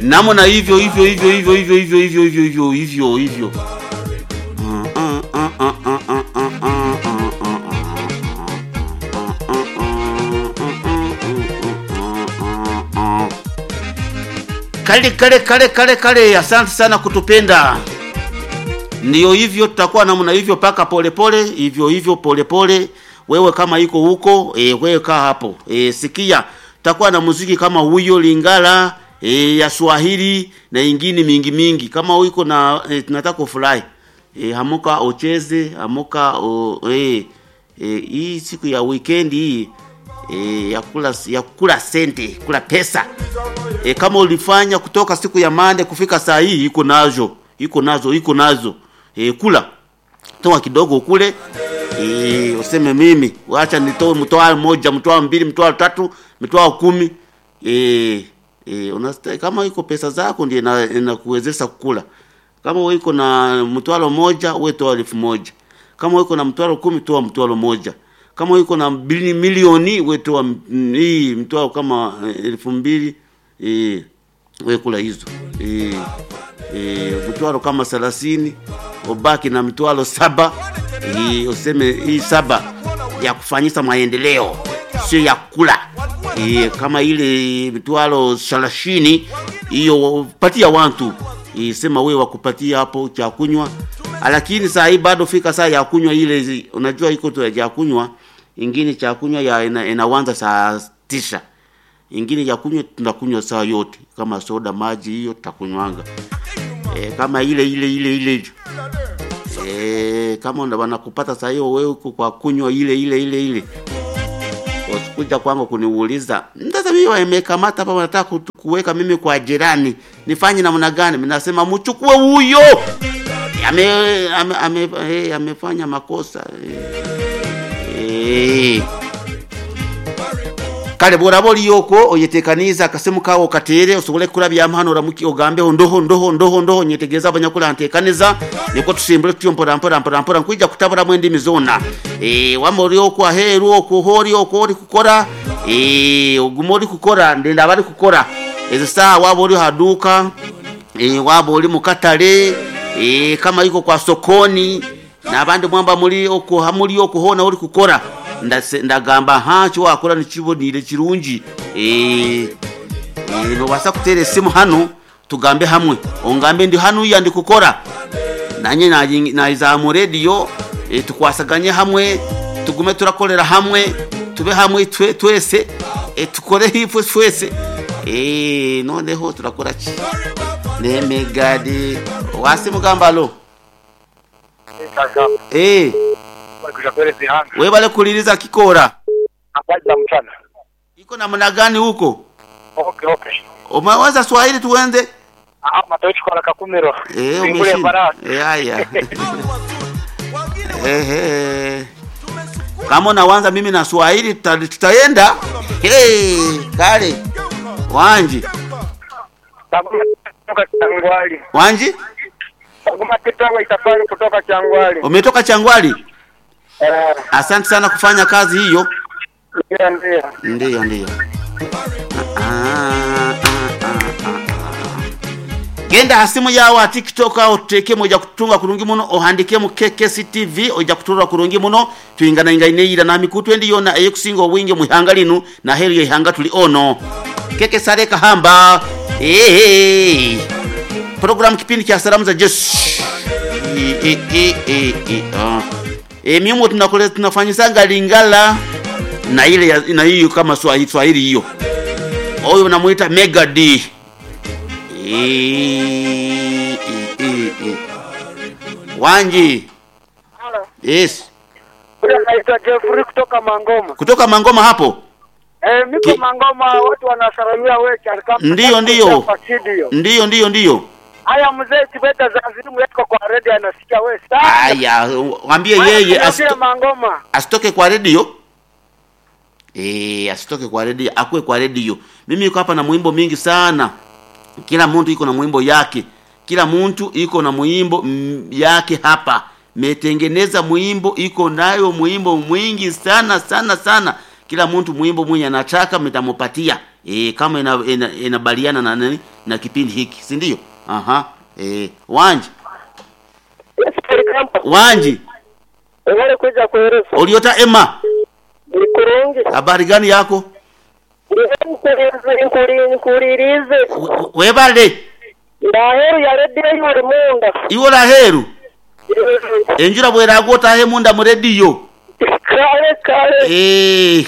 namna hivyo hivyo hivyo hivyo hivyo hivyo hivyo hivyo hivyo hivyo hivyo kale kale kale kale kale asante sana kutupenda ndiyo hivyo tutakuwa namna hivyo paka polepole hivyo hivyo polepole wewe kama iko huko e, wewe kaa hapo e, sikia tutakuwa na muziki kama huyo lingala e, ya swahili na ingine mingi mingi kama uko na e, tunataka ufurahi e, hamuka ucheze hamuka o, e, e, hii siku ya weekend hii e, ya kula ya kula sente kula pesa e, kama ulifanya kutoka siku ya mande kufika saa hii iko nazo iko nazo iko nazo e, kula toa kidogo kule e, useme mimi wacha nitoe mtoa moja mtoa mbili mtoa tatu mtoa kumi e, e, unasta, kama iko pesa zako ndio ina- inakuwezesha kukula kama wewe iko na mtwalo moja wewe toa elfu moja kama wewe iko na mtwalo kumi toa mtwalo moja kama wewe iko na bili- milioni wewe toa mm, hii mtwalo kama eh, elfu mbili eh, wewe kula hizo eh, eh, mtwalo kama thelathini ubaki na mtwalo saba eh, useme hii saba ya kufanyisa maendeleo sio ya kula e, kama ile mitwalo thelathini hiyo patia watu e, sema wewe wakupatia hapo cha kunywa lakini saa hii bado fika saa ya kunywa ile zi- unajua iko tu ya kunywa ingine cha kunywa ya ina, inaanza saa tisa ingine ya kunywa tunakunywa saa yote kama soda maji hiyo tutakunywanga e, kama ile ile ile ile e, kama una- wanakupata saa hiyo wewe uko kwa kunywa ile ile ile ile wasikuja kwangu kuniuliza sasa mimi wamekamata hapa wanataka kutu- kuweka mimi kwa jirani nifanye namna gani mimi nasema mchukue huyo ame, ame, ame, hey, amefanya makosa hey. kale borabori yoko oyetekaniza akasemu kawo katere usobole kurabya mpano ramuki ogambe ndoho ndoho ndoho ndoho nyetegeza abanyakula ntekaniza niko tusimbule tutyo mpora mpora mpora mpora nkwija kutabura mu ndimi zona eh wamori yoko aheru oko hori oko ori kukora eh ogumori kukora ndenda bari kukora ezi saa wabo uri haduka eh wabo uri mukatare eh kama iko kwa sokoni n'abandi mwamba muri oko hamuri oko hona uri kukora ndase- ndagamba hacho wakora nikibonire kirungi eh eh, nobasa kutera esimu hano tugambe hamwe ongambe ndi hano ya ndi kukora nanye nayi- nayiza mu radio eh, tukwasaganye hamwe tugume turakorera hamwe tube hamwe twe, twese eh, tukore hipwe twese eh, noneho turakora ki nemegadi wasi mugambalo eh, kuja kueleza ihanga we bale kuliriza kikora habari za mchana iko namna gani huko okay okay umeweza swahili tuende ah matoichi kwa kakumiro Eh, Singule umeshinda. baraka Eh, haya. Ehe. Kama unawanza mimi na Swahili tuta- tutaenda. Hey, kale. Wanji. kutoka Changwali Wanji? Saguma kitawa itafari kutoka Changwali Umetoka Changwali? eh Asante sana kufanya kazi hiyo. ndio ndio Ndiyo, ndiyo. Ah, ah, ah, ah, ah. genda hasimu yawe tiktok aho teke moja kutunga kurungi muno ohandike mu KKCTV oja kuturura kurungi muno tuingana ingaine ira nami kutwendi yona eye kusinga obwinge mu ihanga linu na heri ya ihanga tuli ono keke sare kahamba eh program kipindi cha salamu za Yesu Eh, eh, eh, eh, eh, ah. Eh, mimi tunakole tunafanyisanga lingala na ile ya- na hiyo kama Swahili Swahili hiyo. Huyo namuita Mega D. Eh, eh, eh, eh. Wanji. Halo. Yes. Ule naitwa Jeffrey kutoka Mangoma. Kutoka Mangoma hapo. Eh, niko Ki- Mangoma watu wanasalamia wewe kama Ndiyo, ndiyo. Kwa studio. Ndiyo ndiyo ndiyo. Haya mzee Tibeta za simu yako kwa radio anasikia wewe sana. Aya, mwambie yeye Asito... asito, Mangoma. asitoke kwa redio. Eh, asitoke kwa redio, akue kwa redio. Mimi yuko hapa na mwimbo mingi sana. Kila mtu iko na mwimbo yake. Kila mtu iko na mwimbo mm, yake hapa. Metengeneza mwimbo iko nayo mwimbo mwingi sana sana sana. Kila mtu mwimbo mwenye anataka mtamupatia. e, kama ina, ina, inabaliana na nani na kipindi hiki si ndio aha e, wanji wanji Ngale kuja kueleza. uliota ema Ni kurungi. habari gani yako Nkuri nkuririze. We- we- webale Ndaheru ya radio yuri munda. iwola heru enjura bwerago otahe munda mu rediyo Kale kale. Eh.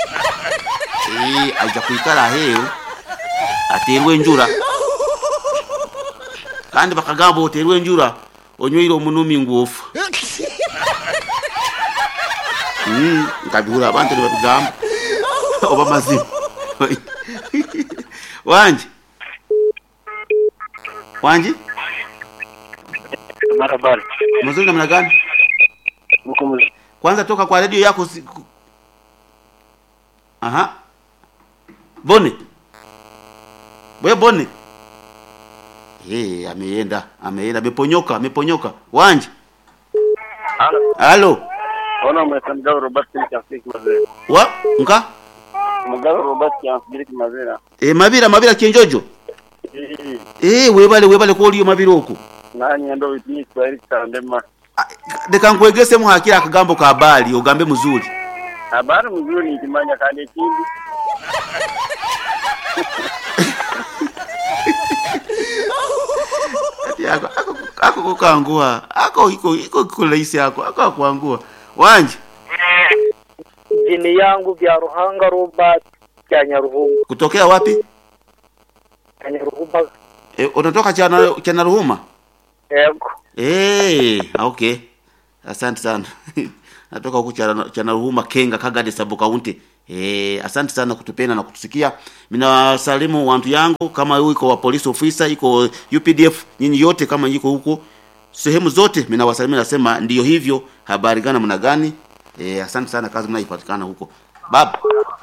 Eh, aja kwikala aheyo aterwe enjura kandi bakagamba oterwe enjura onywire omunumi nguofu Mm, nkabihura abantu nibabigamba oba mazima wanje wanje Marabali. mzuri namna gani Mkumzi. kwanza toka kwa redio yako si... ku- aha bone we bone hey, ameenda ameenda ameponyoka ameponyoka wanje Halo. halo Ona mweta mgao Robert Kiafriki mazera. wa nka Mgao Robert Kiafriki mazera. e, mabira mabira kienjojo e, webale webale ko oliyo mabira oku Nani ndo witini kwa Eric Kandema. Ah, leka nkwegesemu hakira akagambo ka bali ogambe muzuri Habari mzuri nikimanya kandi kindi. Ati ako ako ako kukangua ako iko iko kulaisi ako ako akuangua wanje Jini yangu vya Ruhanga Robert ya Nyaruhunga. kutokea wapi Ya Nyaruhunga. e, unatoka chana chana ruhuma Yego. eh okay asante sana natoka huku chana chana ruhuma kenga kagade sabu kaunti eh asante sana kutupenda na kutusikia minawasalimu wantu yangu kama huyu iko wa police officer iko UPDF nyinyi yote kama yiko huko sehemu zote minawasalimia nasema ndiyo hivyo habari gani mna gani eh asante sana kazi mnaipatikana huko baba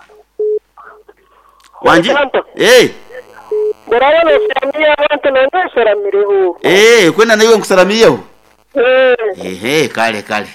wanji eh Murabona usiramia abantu none usiramiriho. eh kwenda na iwe nkusalamia Eh. ehe kale kale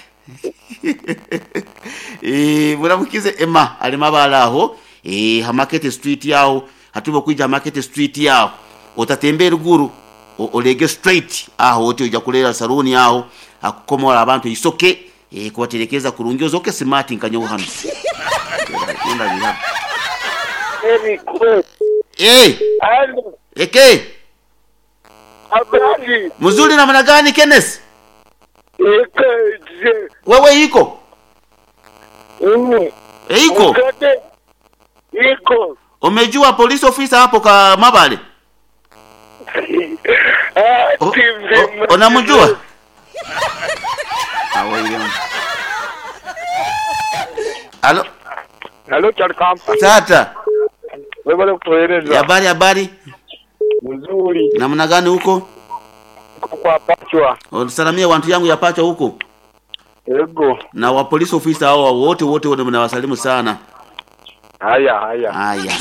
eh muramukize ema ali mabala aho eh ha market street yaho hatubo kuija market street yaho utatembera ruguru o- olege straight aho wote uja kulera saluni aho akukomola abantu isoke eh kuwaterekeza kurungi ozoke smart nkanyo hano Nenda biha. Very good. eh Halo. eke Habari. mzuri namna gani Kenneth Ikaje. wewe iko Ini. e, iko Ukate. Iko. umejua police officer hapo ka mabale Ah, O- TV. o- unamjua Awaiyo. Alo, Halo Charkampa. tata, Wewe kutueleza. habari habari, Mzuri. namna gani huko? Kwa pachwa. Usalamia wantu yangu yapacha huko Ego. na wa police officer hao wote wote wote mnawasalimu sana. Haya haya. Haya,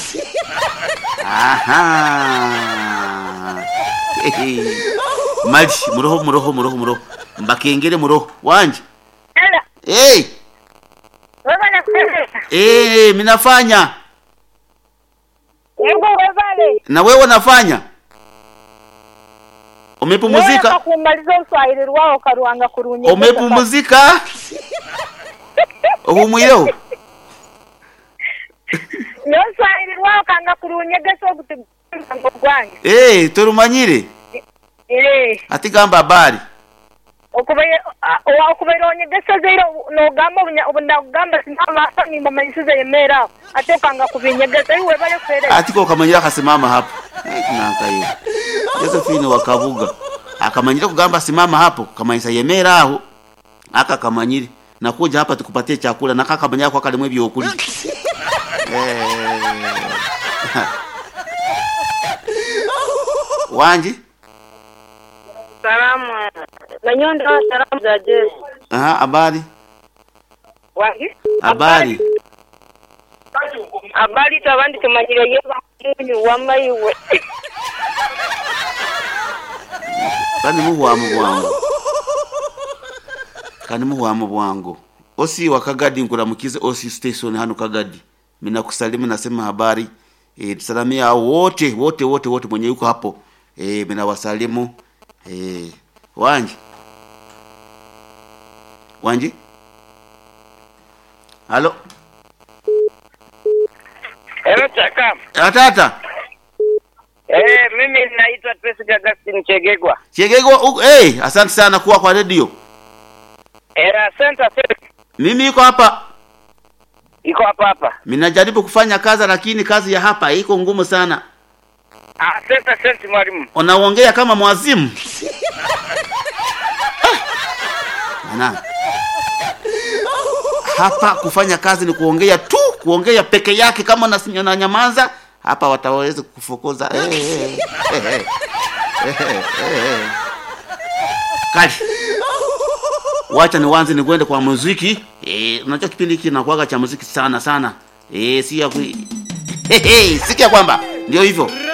aha, Hehe. maji muroho muroho muroho muroho mbakengere muroho wanje Hello. hey, Wewe nakueleza. hey, minafanya Hebu wevale. na wewe nafanya Wewe umepumuzika kumaliza uswahili rwao karuanga kurunye. umepumuzika uhumwireho Yo uswahili rwao kanga kurunyege so kutugango gwange. hey, turumanyire Eh. ati gamba habari Okubaye okubaye onyegesa zeiro no gamba ubunya ubunda gamba sinama hasa ni mama yisize yemera ate kanga kubinyegesa iwe bale kwere. ati ko kamanyira akasimama hapo Eh, nanka hiyo Josephine wakavuga akamanyira kugamba simama hapo kamanyisa yemera aho aka kamanyire nakuja hapa tukupatie chakula na kaka kamanyira kwa kalimwe byokuli eh wanji Salamu. Nanyondo salamu za Yesu. aha habari Wangi? habari Habari tabandi tumanyire yeba munyu wamaiwe. kandi muhwamu bwangu kandi muhwamu bwangu osi wa kagadi nkulamukize osi station hano kagadi mina kusalimu nasema habari eh, tusalamia hao wote wote wote wote mwenye yuko hapo eh, mina wasalimu eh, Wanji Wanji halo Hello chaka. atata Eh, mimi naitwa Tracy Augustine Chegegwa. Chegego uh, hey, asante sana kuwa kwa redio Era Center Service mimi iko hapa iko hapa hapa. minajaribu kufanya kazi lakini kazi ya hapa iko ngumu sana Ah, Center Service mwalimu. unaongea kama mwazimu Ana. hapa kufanya kazi ni kuongea tu kuongea peke yake kama na, na nyamaza hapa wataweza kufukuza eh, eh, eh, eh, eh, eh, eh. kali wacha niwanze nikwende kwa muziki eh, unajua kipindi hiki kinakuwaga cha muziki sana sana eh, si ya ku... hey, hey, sikia kwamba ndio hivyo